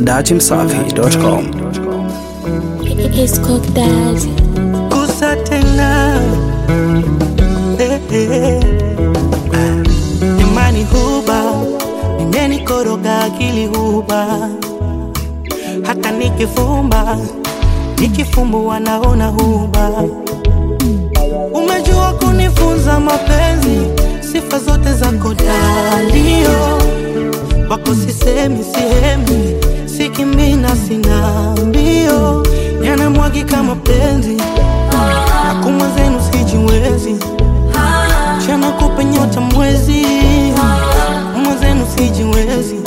dachimsafi.com. It's called Daddy. kusa tena eh, eh. Ah, imani huba imenikoroga akili huba hata nikifumba nikifumbua naona huba umejua kunifunza mapenzi sifa zote zako dalio wako sisemi sihemi sikimina sina mbio yanamwagika mapenzi akuma zenu sijiwezi chana kupe nyota mwezi mwenzenu sijiwezi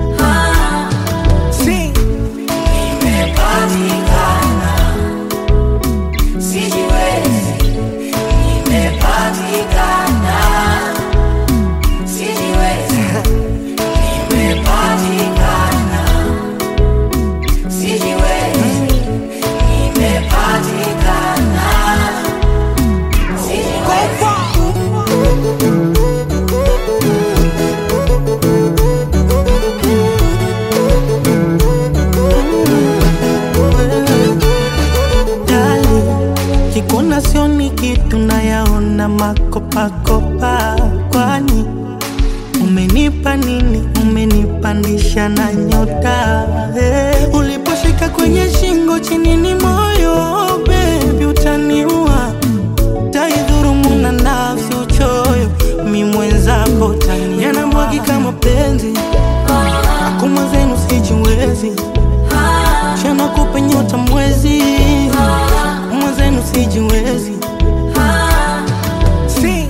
si. Dali, kikuna sioni kitu nayaona makopakopa, kwani umenipa nini? Umenipandisha na nyota hey. Uliposhika kwenye shingo chini ni moyo bebi, utaniua taidhurumu na nafsi uchoyo, mi mwenzako tani yanamwagika mapenzi akuma zenu sijiwezi chana kupe nyota mwezi mwenzenu sijiwezi si.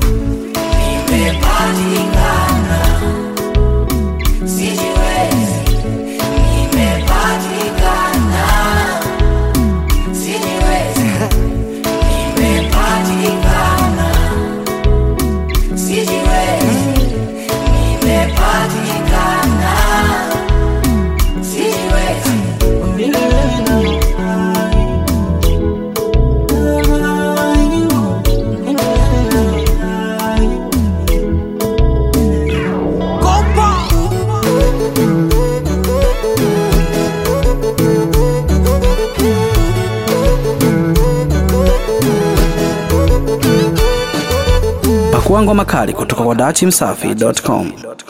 Pakua ngoma kali kutoka kwa dachimsafi.com.